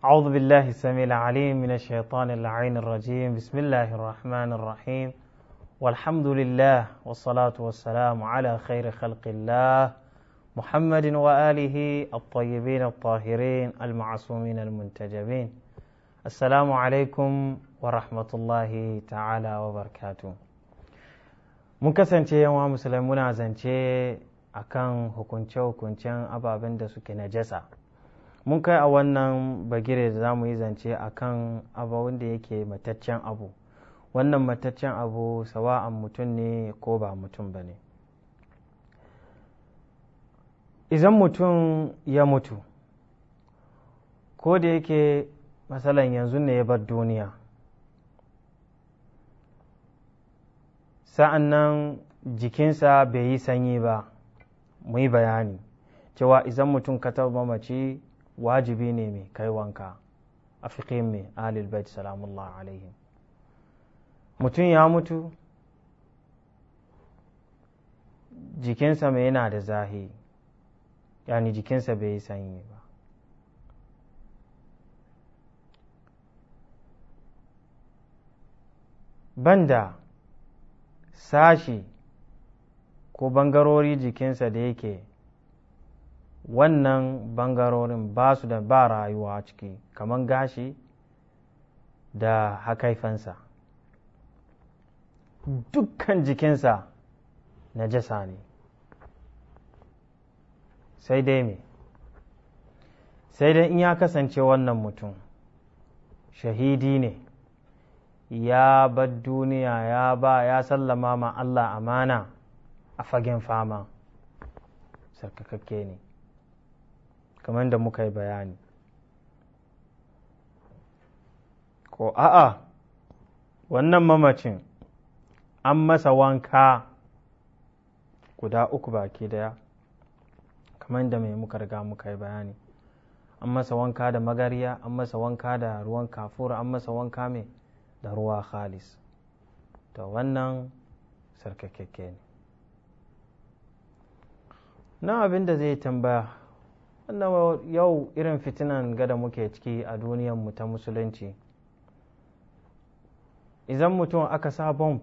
أعوذ بالله السميع العليم من الشيطان اللعين الرجيم بسم الله الرحمن الرحيم والحمد لله والصلاة والسلام على خير خلق الله محمد وآله الطيبين الطاهرين المعصومين المنتجبين السلام عليكم ورحمة الله تعالى وبركاته mun kasance yawa musulmai muna zance akan hukunce-hukuncen ababen da suke najasa mun kai a wannan bagire da za mu yi zance akan abu wanda yake mataccen abu wannan mataccen abu sawa'an mutum ne ko ba mutum ba ne idan mutum ya mutu ko da yake matsalan yanzu ne ya bar duniya sa'an nan jikinsa bai yi sanyi ba mu yi bayani cewa idan mutum ka taɓa mamaci wajibi ne mai kai wanka a fiƙin mai alil bait salamullah alaihim mutum ya mutu jikinsa mai yana da zahi yani jikinsa bai yi sanyi ba banda sashi ko bangarori jikinsa da yake wannan bangarorin ba su da ba rayuwa ciki kamar gashi da hakaifansa dukkan jikinsa na jasa ne sai dai me sai dai in ya kasance wannan mutum shahidi ne ya bar duniya ya ba ya sallama ma Allah amana a fagen fama sarkakakke ne kamar da muka yi bayani ko a'a wannan mamacin an masa wanka guda uku baki daya kamar da mai muka riga muka yi bayani an masa wanka da magariya an masa wanka da ruwan kafura an masa wanka mai da ruwa khalis to wannan sarkakakke ne na abin da zai tambaya wannan yau irin fitinan gada muke ciki a mu ta musulunci idan mutum aka sa bomb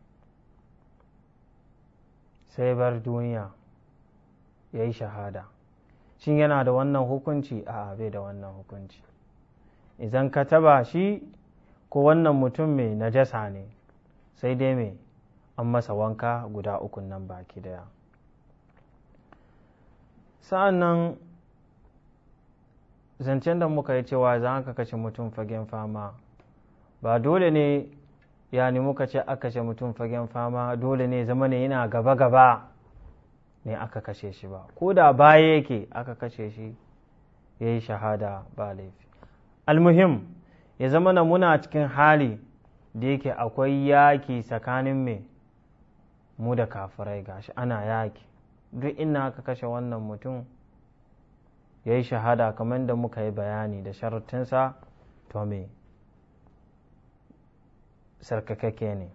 sai bar duniya ya yi shahada shin yana da wannan hukunci a bai da wannan hukunci idan ka taba shi ko wannan mutum mai najasa ne sai dai mai an masa wanka guda uku nan baki daya sa'an nan zancen da muka yi cewa za ka kashe mutum fagen fama ba dole ne yani muka ce aka kashe mutum fagen fama dole ne zama ne yana gaba-gaba ne aka kashe shi ba ko da baya yake aka kashe shi ya yi shahada ba laifi almuhim ya zama na muna cikin hali da yake akwai yaki tsakanin mai mu da kafirai gashi ana yaki duk ina aka kashe wannan mutum ya yi shahada kamar da muka yi bayani da sharutinsa to me sarkakakke ne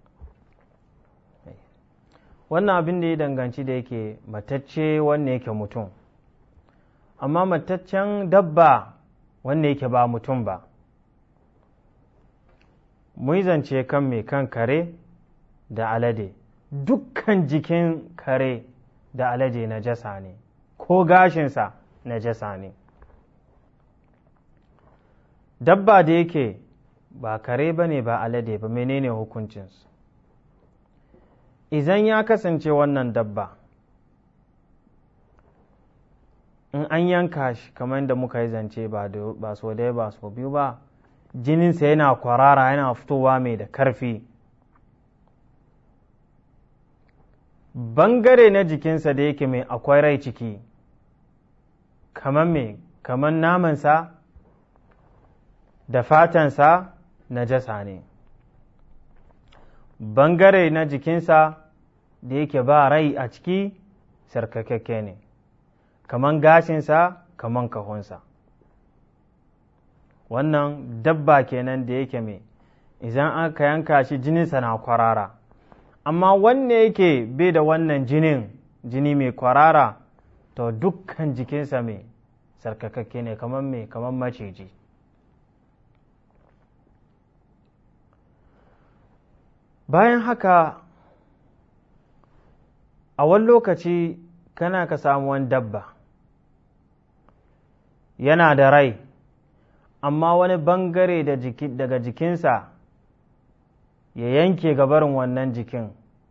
wannan abin da ya danganci da yake matacce wanne yake mutum amma mataccen dabba wanne yake ba mutum ba mun zance kan mai kan kare da alade dukkan jikin kare da alade na jasa ne ko gashinsa na jasa ne dabba da yake ba kare ba ne ba alade ba menene hukuncinsu idan ya kasance wannan dabba in an yanka shi kamar da muka yi zance ba so daya ba so biyu ba jininsa yana kwarara yana fitowa mai da karfi bangare na jikinsa da yake mai akwai rai ciki kamar mai kamar namansa da fatansa na jasa ne bangare na jikinsa da yake ba rai a ciki sarkakakke ne kamar gashinsa kamar kahonsa wannan dabba kenan da yake mai idan aka yanka shi jininsa na kwarara amma wanne yake bai da wannan jinin jini mai kwarara to dukkan jikinsa mai sarkakakke ne kamar mai kamar maciji bayan haka a wani lokaci kana ka samu wani dabba yana da rai amma wani bangare daga jikinsa ya yanke gabarin wannan jikin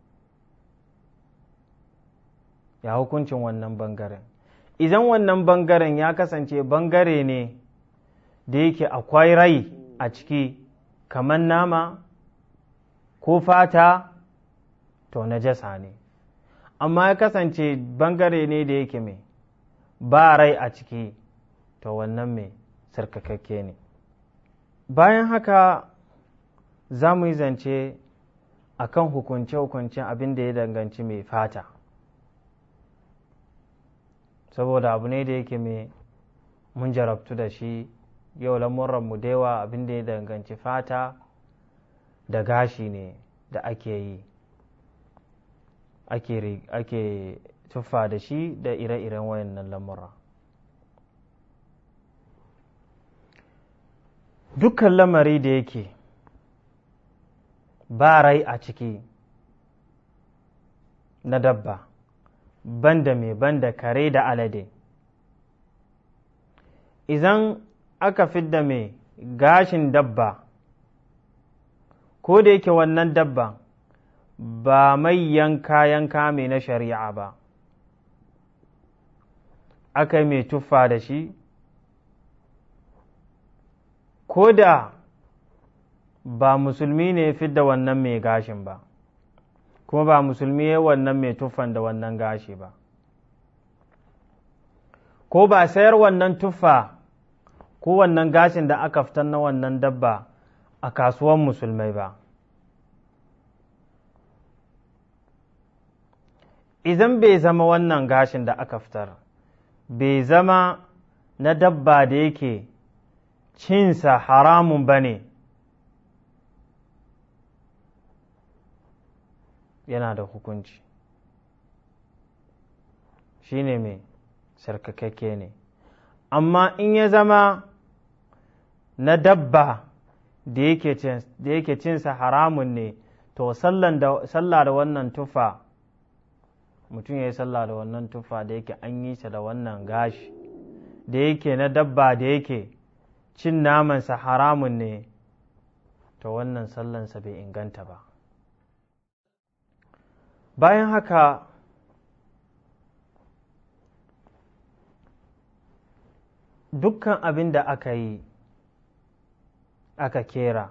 ya hukuncin wannan bangaren idan wannan bangaren ya kasance bangare ne da yake akwai rai a ciki kamar nama ko fata to najasa ne amma ya kasance bangare ne da yake mai ba rai a ciki to wannan mai sarkakakke ne bayan haka za mu yi zance a kan hukunce-hukuncen abin da ya danganci mai fata saboda abu ne da yake mai mun jarabtu da shi yau lamuranmu da yawa abin da ya danganci fata da gashi ne da ake yi ake tuffa da shi da ire-iren wayannan lamura dukkan lamari da yake ba rai a ciki na dabba banda mai banda kare da alade idan aka fidda mai gashin dabba ko da yake wannan dabba ba mai yanka yanka mai na shari'a ba aka yi mai tuffa da shi ko da ba musulmi ne fidda wannan mai gashin ba kuma ba musulmi ya wannan mai tuffan da wannan gashi ba ko ba sayar wannan tuffa ko wannan gashin da aka fitar na wannan dabba a kasuwan musulmai ba idan bai zama wannan gashin da aka fitar bai zama na dabba da yake cinsa haramun ba ne yana da hukunci shi ne mai sarkakakke ne amma in ya zama na dabba da yake cinsa haramun ne to sallah da wannan tufa mutum ya yi sallah da wannan tufa da yake an yi sa da wannan gashi da yake na dabba da yake cin namansa haramun ne to wannan sallansa bai inganta ba bayan haka dukkan abin da aka yi aka kera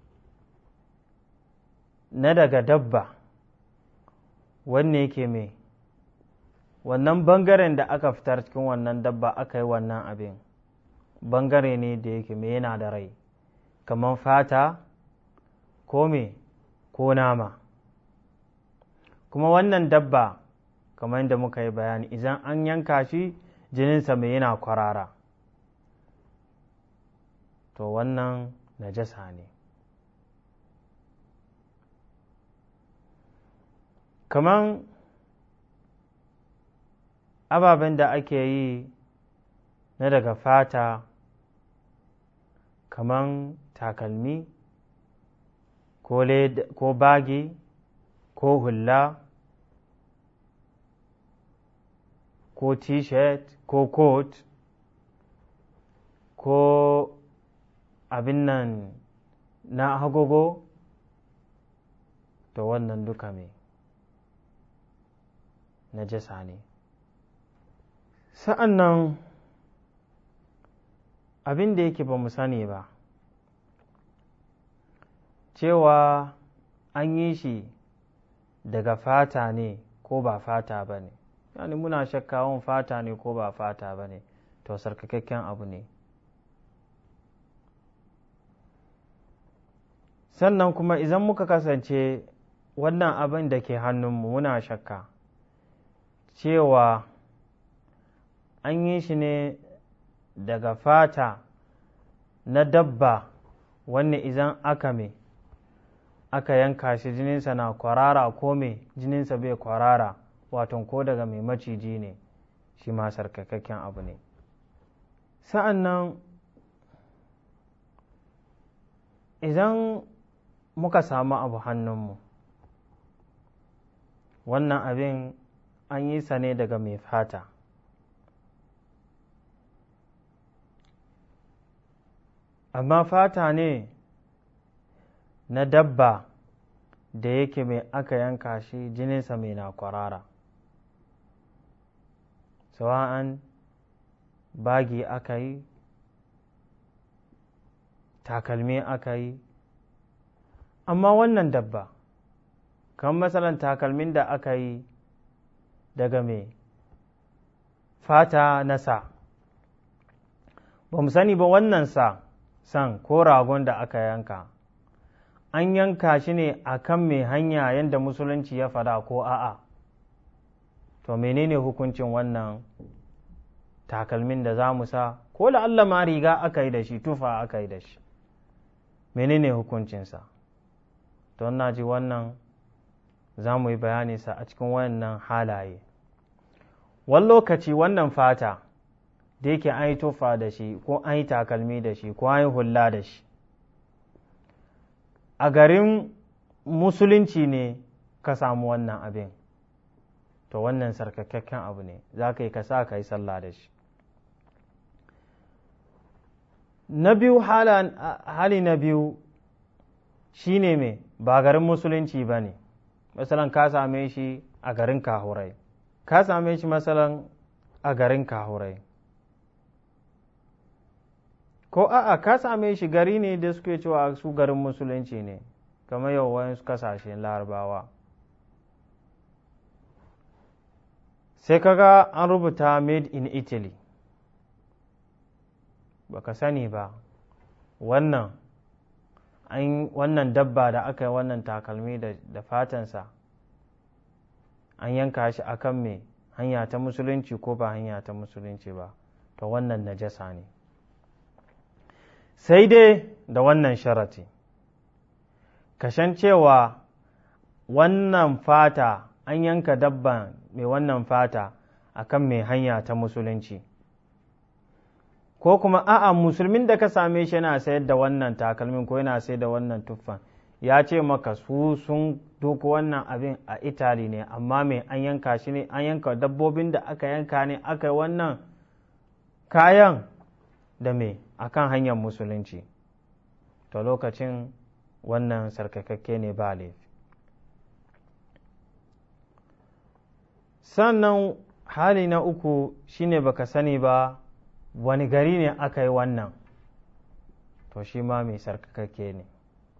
na daga dabba wanne yake mai wannan bangaren da aka fitar cikin wannan dabba aka yi wannan abin bangare ne da yake mai yana da rai kamar fata ko me ko nama kuma wannan dabba kamar yadda muka yi bayani idan an yanka shi jininsa mai yana kwarara to wannan najasa ne kaman ababen da ake yi na daga fata kaman takalmi ko bagi ko hula ko t-shirt ko coat ko abin nan na agogo to wannan duka mai najasa ne sa'an nan abin da yake ba mu sani ba cewa an yi shi daga fata ne ko ba fata ba ne yani muna shakkawan fata ne ko ba fata ba ne to sarkakakken abu ne sannan kuma idan muka kasance wannan abin da ke hannunmu muna shakka cewa an yi shi ne daga fata na dabba wanne idan aka me aka yanka shi jininsa na kwarara ko me jininsa bai kwarara waton ko daga mai maciji ne shi ma sarkakakken abu ne sa'an nan idan muka samu abu hannunmu wannan abin an yi sa ne daga mai fata amma fata ne na dabba da yake mai aka yanka shi jininsa mai na kwarara sawa'an bagi aka yi takalmi aka yi amma wannan dabba kan matsalan takalmin da aka yi daga mai fata na sa ba mu sani ba wannan sa san ko ragon da aka yanka an yanka shi ne a kan mai hanya yadda musulunci ya fada ko a'a to menene hukuncin wannan takalmin da za mu sa ko da Allah ma riga aka yi da shi tufa aka yi da shi menene hukuncinsa don na ji wannan za mu yi bayani sa a cikin wannan halaye wani lokaci wannan fata da yake an yi tufa da shi ko an yi takalmi da shi ko an yi hula da shi a garin musulunci ne ka samu wannan abin to wannan sarkakakken abu ne za ka yi ka sa ka yi sallah da shi na biyu hali na biyu shi ne mai ba garin musulunci ba ne masalan ka same shi a garin kahurai ka same shi masalan a garin kahurai ko a'a ka same shi gari ne da suke cewa su garin musulunci ne kamar yau wayansu kasashen larabawa sai kaga an rubuta made in italy baka sani ba wannan wannan dabba da aka yi wannan takalmi da fatansa an yanka shi akan me hanya ta musulunci ko ba hanya ta musulunci ba to wannan najasa ne sai dai da wannan sharati kashan cewa wannan fata an yanka dabban mai wannan fata akan mai hanya ta musulunci ko kuma a'a musulmin da ka same shi yana sayar da wannan takalmin ko yana sayar da wannan tuffan ya ce maka su sun doko wannan abin a itali ne amma mai an yanka shi ne an yanka dabbobin da aka yanka ne aka yi wannan kayan da me akan hanyar musulunci to lokacin wannan sarkakakke ne ba laifi sannan hali na uku shine baka sani ba wani gari ne aka yi wannan to shi ma mai sarkakakke ne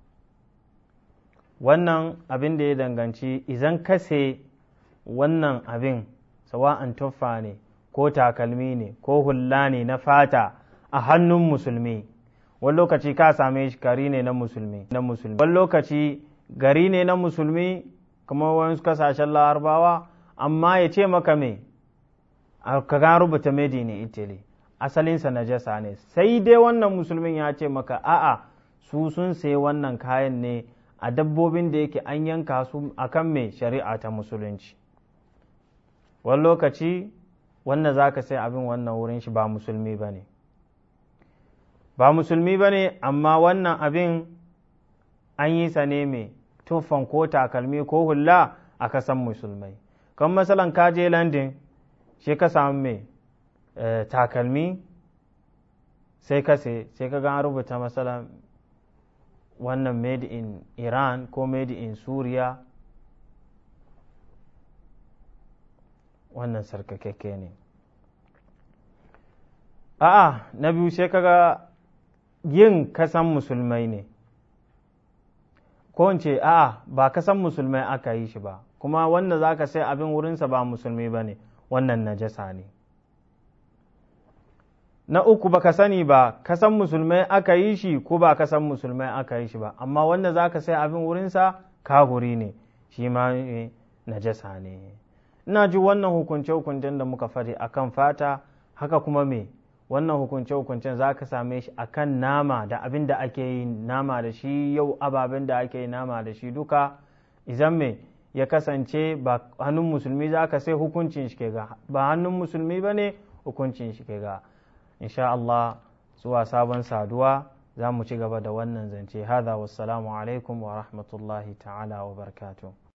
wannan abin da ya danganci izan kase wannan abin sawa'an tuffa ne ko takalmi ne ko hulla ne na fata a hannun musulmi wani lokaci ka same shi gari ne na musulmi na musulmi wani lokaci gari ne na musulmi kuma wani kasashen larabawa amma ya ce maka me ka ga rubuta made in italy asalinsa najasa ne sai dai wannan musulmin ya ce maka a'a su sun sayi wannan kayan ne a dabbobin da yake an yanka su akan mai shari'a ta musulunci wani lokaci wannan za ka sai abin wannan wurin shi ba musulmi ba ne ba musulmi ba ne amma wannan abin an yi sa ne mai tufan ko takalmi ko hula a kasan musulmai kan masalan ka je landin shi ka samu mai takalmi sai ka sai sai ka ga rubuta masalan wannan made in iran ko made in suriya wannan sarkakakke ne a'a na biyu sai kaga yin kasan musulmai ne ko in ce a'a ba kasan musulmai aka yi shi ba kuma wanda za ka sai abin wurinsa ba musulmi ba ne wannan najasa ne na uku baka sani ba kasan musulmai aka yi shi ko ba kasan musulmai aka yi shi ba amma wanda za ka sai abin wurinsa kahuri ne shi ma najasa ne ina ji wannan hukunce-hukuncen da muka fari akan fata haka kuma me wannan hukunce-hukuncen za ka same shi akan nama da abin da ake yi nama da shi yau ababen da ake yi nama da shi duka izan me ya kasance ba hannun musulmi za ka sai hukuncin shi ke ga ba hannun musulmi ba ne hukuncin shi ke ga insha Allah zuwa sabon saduwa za mu ci gaba da wannan zance hada wassalamu alaikum wa rahmatullahi ta'ala wa barakatuh